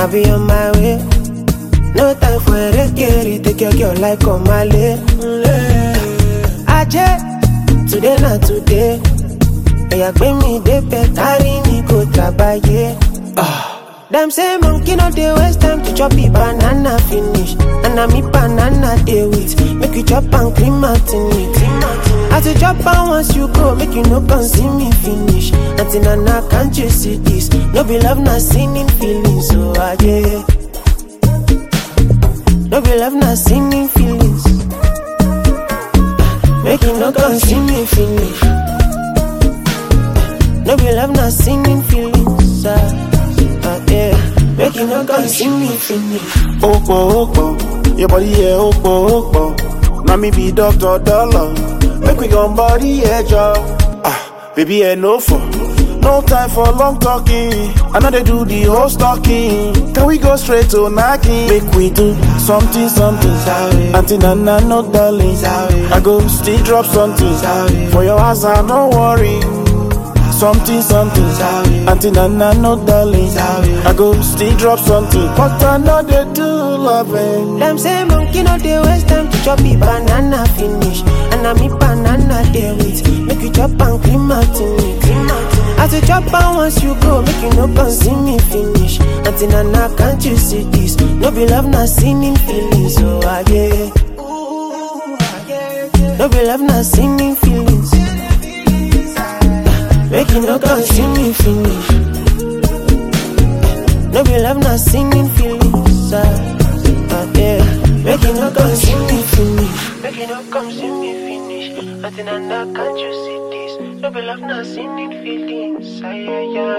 I'll be on my way. No time for a rekere, take your girl like Omale. Aje, today not today. Oya gbé mi débẹ̀, carry me go trabaye. Them say monkey no dey waste time to chop the banana finish. And na me banana dey with. Make you chop and clean out in it. As you chop am once you go, make you no come see me finish. Auntie Nana, can't you see this? No be love, na sinning feelings. So ah, yeah. No be love, na sinning feelings. Make you no come see me finish. No be love, na sinning feelings. Ah, ah, yeah. Make you no come see me finish. Opo, opo, your body, yeah, opo, opo. Now me be Dr. Dollar. Make we gon' body, yeah, job. Ah, baby, yeah, no for. No time for long talking. I know they do the whole stalking. Can we go straight to knocking? Make we do something, something. Auntie Nana, no darling. I go still drop something. For your house, I no worry. Something, something. Auntie Nana, no darling. I go still drop something. But I know they do loving. Them say monkey no dey waste time to chop the banana finish. And na me banana dey with. Make you chop and clean out in it. As you chop am once you go, make you no come see me finish. Auntie Nana, can't you see this? No be love, na sinning feelings. So ah yeah. No be love, na sinning feelings. Make you no come see me finish. No be love, na singing feelings. Ah, ah, yeah. Make you no come see me finish. Make you no come see me finish. Nothing and that can't you see this? No be love, na singing feelings. Ah, yeah, yeah.